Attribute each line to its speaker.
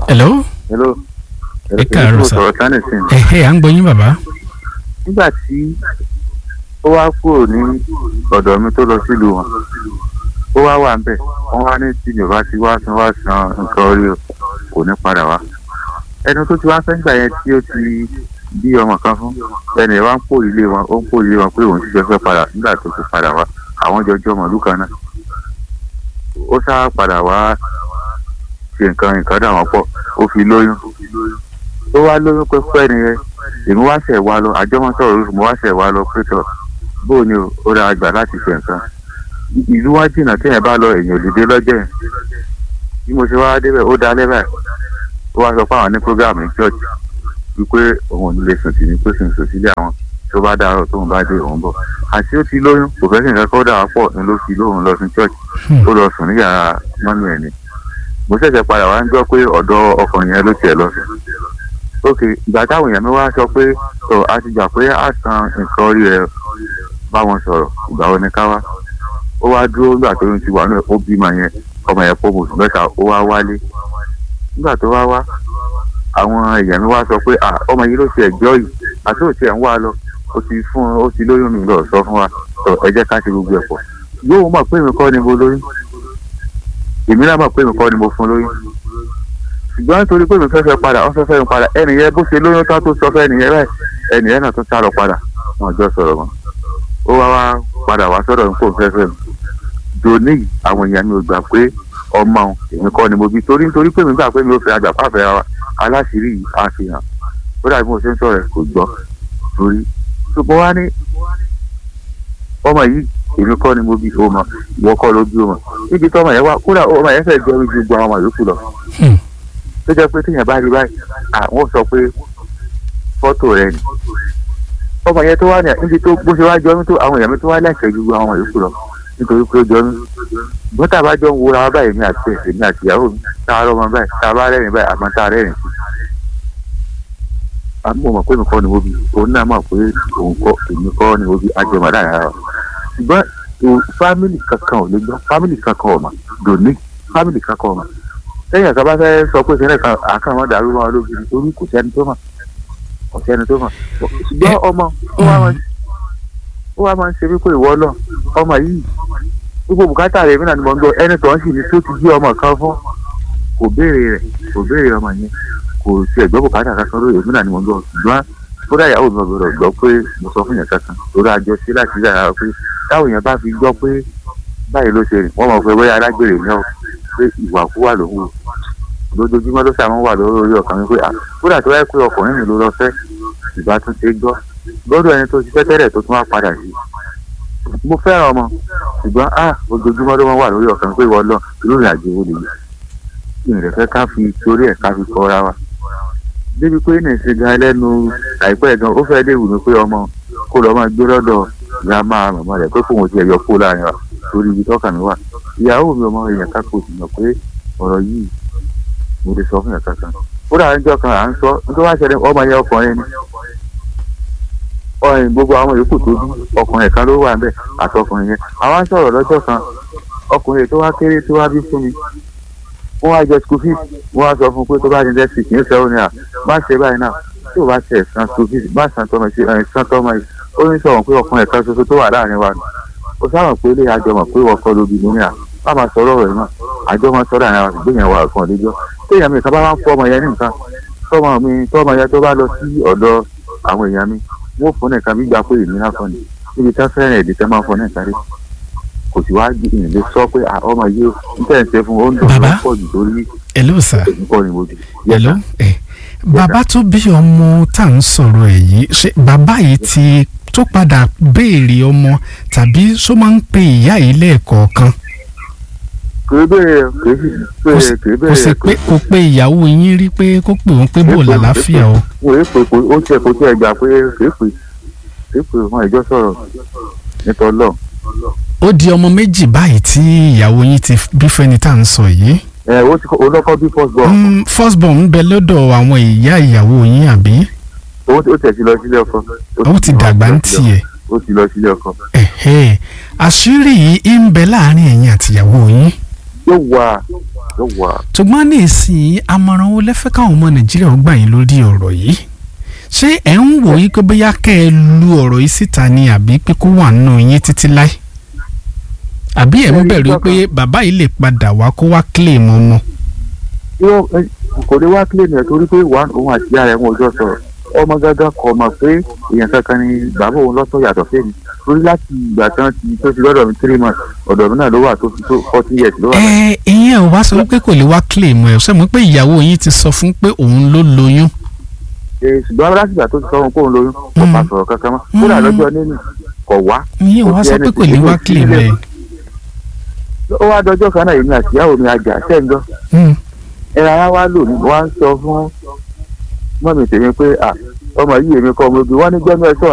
Speaker 1: hello.
Speaker 2: hello.
Speaker 1: ẹ káàárọ̀ sà.
Speaker 2: sọ̀rọ̀ tán nìsín.
Speaker 1: ẹ̀hẹ́ à ń gbọ́ yín bàbá.
Speaker 2: nígbà tí ó wá kúrò ní ọ̀dọ̀ mi tó lọ sílùú wọn ó wá wà ńbẹ̀ wọ́n wá ní tí yorùbá ti wá san wá san nǹkan orí o kò ní padà wá ẹni tó ti wá fẹ́ gbà yẹn tí ó ti bí ọmọ kan fún ẹni ẹ̀ wá ń pò ilé wọn ó ń pò ilé wọn pé òun ṣiṣẹ́ fẹ́ padà nígbà tó ti padà wá àwọn jọjọ́ mọ̀lú kan náà ó sá padà wá ṣe nǹkan nǹkan dà wọ́n pọ̀ ó fi lóyún ó wá lóyún pẹ́pẹ́ nìyẹn èmi wá ṣẹ̀ wá lọ àjọmọ́ sọ̀rọ̀ lóṣù mo wá ṣẹ̀ wá lọ pé tọ̀ bóò ni o ó dáa gbà láti ṣe nǹkan ìlú wá jìnnà téèyàn bá lọ èèyàn ò lè dé lọ́jọ́ yẹn bí mo ṣe wá débẹ̀ ó dalẹ́ báyìí ó wá sọ pé àwọn ní programme ní church wípé òun ò ní lè sùn sí ní pé sùn sùn sílé àwọn tó bá dáa tóun bá dé òun bọ̀ àti ó ti lóyún kò fẹ́ sí nǹkan kó dà wá pọ̀ ní ló fi lóun lọ sí church ó lọ sùn ní yàrá mọ́nú ẹ̀ ni mo ṣẹ̀ṣẹ̀ padà wá ń gbọ́ pé ọ̀dọ̀ ọkùnrin yẹn ló tiẹ̀ lọ sí ok ìgbà táwọn èèyàn mi wá sọ pé ọ a ti gbà pé a san nǹkan orí ẹ bá wọn sọ̀rọ̀ ìgbà wo ni ká wá ó wá dúró nígbà tó ń ti wà náà ó bímọ yẹn ọmọ yẹn pọ̀ oṣù mẹ́ta ó wá wálé nígbà tó wá wá àwọn èèyàn mi wá sọ pé à ọmọ yìí ló ti ẹ̀jọ́ yìí àti òtí ẹ̀ ń wá lọ ó ti fún ó ti lóyún mi lọ sọ fún wa sọ ẹ jẹ́ ká ṣe gbogbo ẹ̀ pọ̀ yóò mọ̀ pé mi kọ́ ni mo lóyún èmi náà mọ̀ pé mi kọ́ ni mo fún lóyún ṣùgbọ́n nítorí pé mi fẹ́ fẹ́ padà wọ́n fẹ́ fẹ́ mi padà ẹnì yẹn bó ṣe lóyún tán tó sọ fẹ́ ẹnì yẹn báyìí ẹnì yẹn náà tún sá lọ padà wọn jọ sọ̀rọ̀ mọ́ ó wá wá padà wá sọ́dọ̀ mi kó n fẹ́ fẹ́ mi dòní àwọn èèyàn mi ò gbà pé ọmọ èmi kọ́ ni mo bí torí nítorí pé mi gbà pé mi ò fẹ́ àgbà fáfẹ́ aláṣìírí àfihàn ó dàbí mo ṣe ń sọ̀rọ̀ kò gbọ́ torí ṣùgbọ́n wá ní ọmọ yìí èmi kọ́ ni mo bí ọmọ ìwọ kọ́ ló bí ọmọ níbi tí ọmọ yẹn wá kódà ọmọ yẹn fẹ́ jẹ́ ojú gbogbo àwọn ọmọ yòókù lọ tó jẹ́ pé téèyàn bá rí báyìí àwọn sọ pé fọ́tò rẹ ni ọmọ yẹn tó wá ní níbi tó bó ṣe wá jọ mí tó àwọn èèyàn mi tó wá lẹ́sẹ̀ ju àwọn yòókù lọ nítorí pé ó jọ mí bọ́tà bá jọ ń wúra wá báyìí mi àti ẹ̀sẹ̀ mi àti ìyàwó mi tá a rọ́mọ báyìí tá a bá rẹ́rìn báyìí àmọ́ tá a rẹ́rìn sí àmọ́ mọ̀ pé mi kọ́ ni mo bí òun náà mọ̀ pé òun kọ́ èmi kọ́ ni mo bí ajẹmọ̀ dára wa ṣùgbọ́n fámìlì kankan ò lè gbọ́ fámìlì kankan ò mà dòní fámìlì kankan ò mà lẹ́yìn àgbà bá fẹ́ sọ pé sẹ́nẹ̀ kan àkàn wọn dàrú wọn lójú nítorí kò sẹ́ni tó mọ̀ kò sẹ́ni tó mọ̀ ṣùgbọ́n ọmọ ó wá máa ń ṣe wípé ìwọ lọ ọmọ yìí gbogbo bùkátà rẹ̀ mìíràn ni mo ń gbọ́ ẹni tó ń sì ní tó ti jí ọmọ kan fún kò béèrè rẹ̀ kò béèrè ọmọ yẹn kò tiẹ̀ gbọ́ bùkátà kankan lórí èmi náà ni mo ń gbọ́ ṣùgbọ́n kódà ìyàwó mi ọ̀gbọ̀dọ̀ gbọ́ pé mo sọ fún yẹn kankan lórí àjọ sí láti rí ara pé táwọn èèyàn bá fi gbọ́ pé báyìí ló ṣe rìn wọ́n mọ̀ pé bóyá alágbèrè ní ọ pé ìwàkúwà ló wù lójoojúmọ́ ló sàmú wà lórí ọkàn mi pé kódà tó wáyé pé ọkùnrin mi ló lọ fẹ́ ìbá tún ṣe gbọ́ gbọ́dọ̀ ẹni tó ti fẹ́ tẹ́lẹ̀ tó tún wá padà sí mo fẹ́ràn ọmọ ṣùgbọ́n a ojoojúmọ́ ló wà lórí ọkàn mi pé ìwọ lọ irú ìrìn àjò wo lèyí kí n rẹ̀ fẹ́ ká fi torí ẹ̀ ká fi kọ́ra wa débi pé ní ìsìn gan lẹ́nu àìpẹ́ gan ó fẹ́ lè wù mí pé ọmọ kó lọ́ máa gbé lọ́dọ̀ ìyá máa màmá rẹ̀ pé kóun ti ẹ̀yọ kó láàrin wa torí ibi tọ́kàn mi wà ìyàwó mi ọmọ èèyàn ká kó sì mọ̀ pé ọ̀rọ̀ yìí mo lè sọ fún yàrá kan kódà níjọ́ kan à ń sọ nítorí wá ṣẹlẹ̀ ọmọ yẹn ọkùnrin ni ọyìn gbogbo àwọn yòókù tó bí ọkùnrin kan ló wà níbẹ̀ àtọkùnrin yẹn àwọn sọ̀rọ̀ lọ́jọ́ kan ọkùnrin tó wá kéré tó wá bí fún mi wọ́n wá jẹ school fees wọ́n wá sọ fún pé tó bá ní dẹ́sì kì í fẹ́ òní à má ṣe báyìí náà tí ò bá ṣe san school fees má san tọmọ sí ẹ̀ san tọmọ yìí ó ní sọ̀rọ̀ pé ọkùnrin kan ṣoṣo tó wà láàrin wa ó sábà pé ilé àjọmọ̀ pé wọ́n kọ́ lóbi nínú à bá máa sọ̀rọ̀ rẹ̀ náà àjọ máa sọ̀rọ̀ àwọn àgbẹ̀ yẹn wà kan lẹ́jọ́ téèyàn mi kan bá wá ń fọ́ ọmọ yẹn ní nǹkan tọ́mọ mi tọ́mọ yẹn tó bá lọ sí ọ̀dọ̀ àwọn èèyàn mi wọ́n fún nìkan bí gbà pé èmi náà fọ́ ni níbi tá fẹ́ràn èdè tẹ́ máa fọ́ nìkan rí kò sì wáá gbìyànjú lè sọ pé ọmọ yìí ó ń tẹ̀ ń ṣe fún ó ń dùn ó pọ̀ jù lórí
Speaker 1: hello sir
Speaker 2: èmi kọ́ ni mo jù.
Speaker 1: hello ẹ bàbá tó bí ọmọ tá à ń sọ̀rọ̀ ẹ̀ yìí ṣé bàbá yìí ti tó padà béèrè ọmọ tàbí ṣó máa ń pe ìyá yìí lẹ́ẹ̀kọ̀ọ̀kan
Speaker 2: kìí bẹ̀rẹ̀ kìí bẹ̀rẹ̀ kìí
Speaker 1: kò sì
Speaker 2: bẹ̀rẹ̀
Speaker 1: pé kò pé ìyàwó yín rí pé kó pè wọ́n pé bò lálàáfíà o
Speaker 2: wọ́n yé pé ó tiẹ̀ kó tiẹ̀ gbà pé kìí pè kìí pè wọn ìjọ sọ̀rọ̀ nítorí lọ.
Speaker 1: ó di ọmọ méjì báyìí tí ìyàwó yín ti bí fẹ́ni tá à ń sọ yìí
Speaker 2: ẹ ó ti kọ́ olókọ́ bí first born
Speaker 1: Mm, first born ń bẹ lọ́dọ̀ àwọn ìyá ìyàwó yín àbí
Speaker 2: ó ti- ó tẹ̀ sí lọ sílé ọkọ.
Speaker 1: ó ti dàgbà ń tiẹ̀
Speaker 2: ó ti lọ sílé ọkọ.
Speaker 1: ẹ̀hẹ́ àṣírí yìí ń bẹ láàrin ẹ̀yin àtìyàwó yín
Speaker 2: yóò wà yóò wà.
Speaker 1: ṣùgbọ́n ní ìsìn àmọ̀ràn wo lẹ́fẹ́ káwọn ọmọ nàìjíríà ó gbà yín lórí ọ̀rọ̀ yìí ṣé ẹ̀ ń wò yí pé bóyá kẹ́ ẹ lu ọ̀rọ̀ yìí síta ni àbí pé kó wà nínú yín títí láì àbí ẹ̀ ń bẹ̀rù pé bàbá yìí lè padà wá kó wá claim ọmọ.
Speaker 2: yóò kò ní wá kílè nìyẹn torí pé wà òun àti ìyá rẹ̀ wọn ò jọ sọ̀rọ̀ ọmọ gángan kò mọ̀ pé èèyàn kankan ni bàbá òun lọ́tọ̀ yàtọ̀ fẹ́mi torí láti ìgbà tán ti tó ti lọ́dọ̀ mi three months ọ̀dọ̀ mi náà ló wà tó fi tó forty years ló wà.
Speaker 1: ẹ ìyẹn ò wá sọ pé kò lè wá claim ẹ ṣe mọ̀ pé ìyàwó yín ti sọ fún pé òun ló lóyún.
Speaker 2: Ee, ṣùgbọ́n láti ìgbà tó ti sọ wọn kó òun lóyún kò bá sọ̀rọ̀ kankan mọ́ kódà lọ́jọ́ nínú kò wá.
Speaker 1: ìyẹn ò wá sọ pé kò lè wá claim ẹ.
Speaker 2: ó wá dọjọ́ kan náà èmi àti ìyàwó mi àjà sẹ́ńgọ́
Speaker 1: Hmm.
Speaker 2: ẹ̀rọ ara wa lò ní wọ́n á ń sọ fún mọ́mì tèmi pé à ọmọ yìí èmi kọ́ ọmọ obì wọ́n ní gbẹ́nu ẹ̀ sọ